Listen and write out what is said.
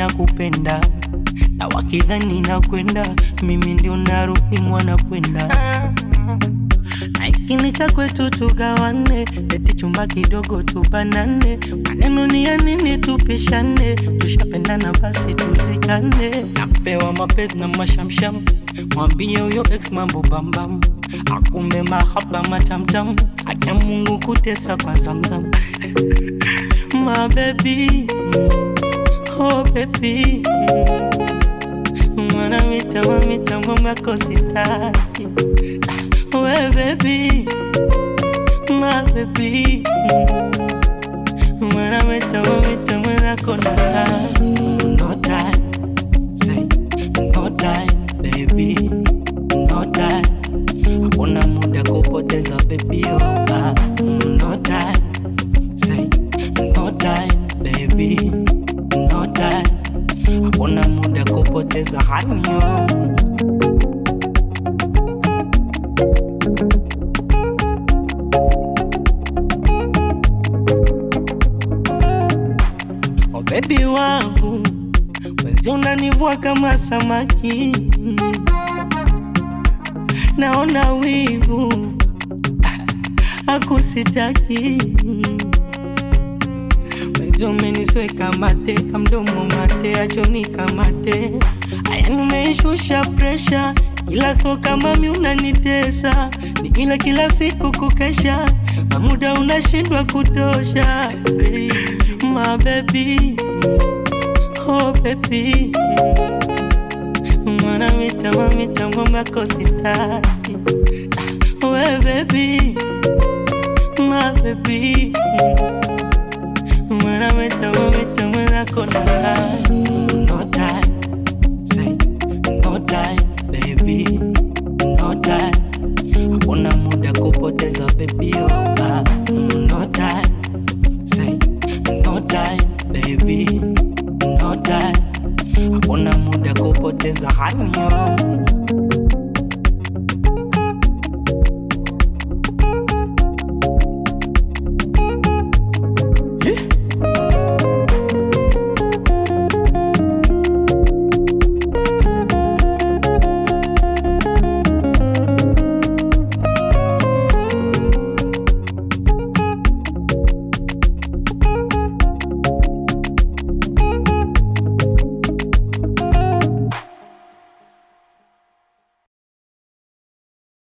nakupenda na wakidhani nakwenda mimi ndio narudi mwana kwenda na ikini cha kwetu tugawane, eti chumba kidogo tubanane, maneno ni ya nini tupishane, tushapendana basi tuzikane. Napewa mapenzi na mashamsham, mwambie huyo ex mambo bambam, akumbe mahaba matamtam, acha Mungu kutesa kwa zamzam my baby, oh baby mwana mitambo mitambo yako sitaki we baby, my baby mwana mitambo mitambo yako nataka no time, say no time baby, no time hakuna muda kupoteza baby oh, ah, no time, say no time baby, no time hakuna muda kupoteza hani oh. Oh baby wangu, mwezi unanivua kama samaki, naona wivu akusitaki mwezi umenisweka mate kamdomo mate achoni kamate aya nimeishusha presha ila so kama mi unanitesa ni ila kila siku kukesha na muda unashindwa kutosha baby. my baby oh baby mwana mitambo mitambo yako sitaki Ah, we baby my baby mwana mitambo mitambo yako nataka no time say no time baby no time hakuna muda kupoteza baby oh ah, no time say no time baby no time hakuna muda kupoteza hani oh